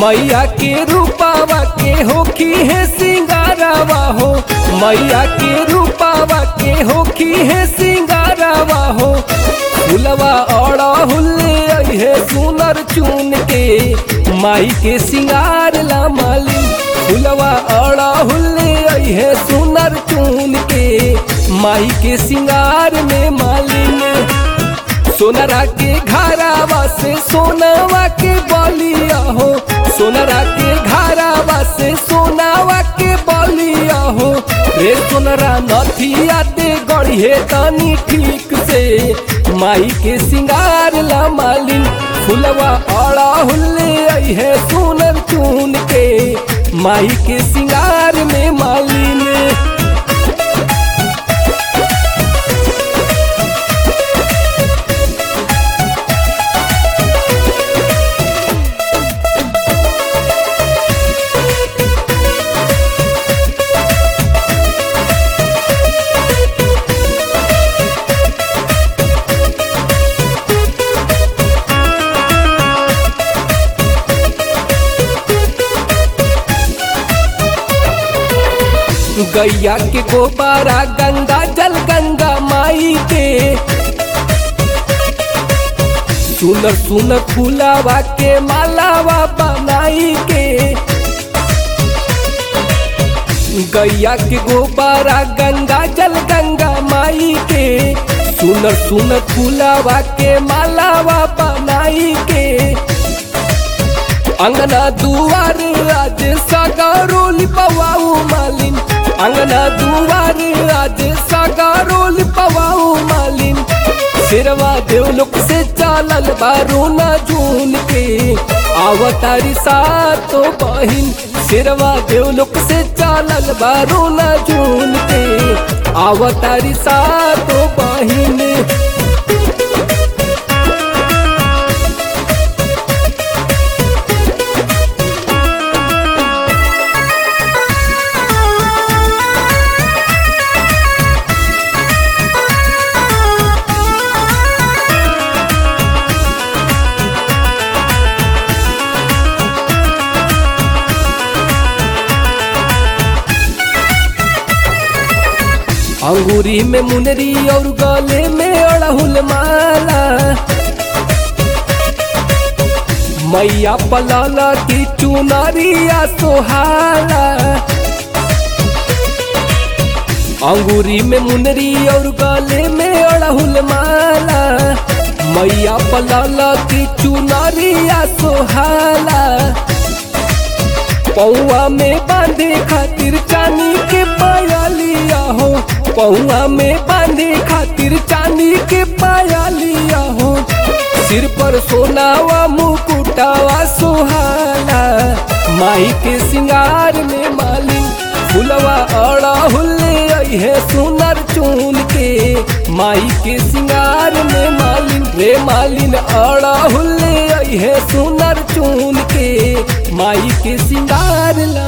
मैया के रूपावा के होखी है सिंगारावा हो मैया के रूपावा के होखी है सिंगारावा हो फुलवा अड़ा हुल्ले है सुनर चुन के माई के सिंगार ला माली फुलवा अड़ा हुल्ले है सुनर चुन के माई के सिंगार में मालिन सोनरा के घरावा से सोनावा के बलिया हो सोनरा के घरावा से सोनावा के बलिया हो रे सोनरा नथिया ते गढ़िए तनी ठीक से माई के सिंगार ला मालिन फुलवा अड़ा हुल्ले है सोनर चून के माई के सिंगार में मालिन गैया के गोबारा गंगा जल गंगा माई के सुनर सुनर फूलावा के मालावा बनाई के गैया के गोबारा गंगा जल गंगा माई के सुनर सुनर फूलावा के मालावा बनाई के अंगना दुआर आज सगारोल पवाऊ मालिन अंगना दुआर आज सगारोल पवाऊ मालिन सिरवा देवलोक से चालल बारू न जून के आवतारी सातो बहिन सिरवा देवलोक से चालल बारू न जून के आवतारी सातो बहिन अंगूरी में मुनरी और गले में अड़हुल माला मैया पलाला की चुनरिया सोहाला अंगूरी में मुनरी और गले में अड़हुल माला मैया पलाला की चुनरिया सोहाला पौआ में बांधे खातिर चांदी के पायलिया हो पौआ में बांधे खातिर चांदी के पायलिया हो सिर पर सोनावा मुकुटावा सुहाना माई के सिंगार में मालिन फुलवा अड़ा हुल्ले है सुनर चून के माई के सिंगार में मालिन रे मालिन अड़ा हुल्ले है सुनर चून के माई के सिंगार ला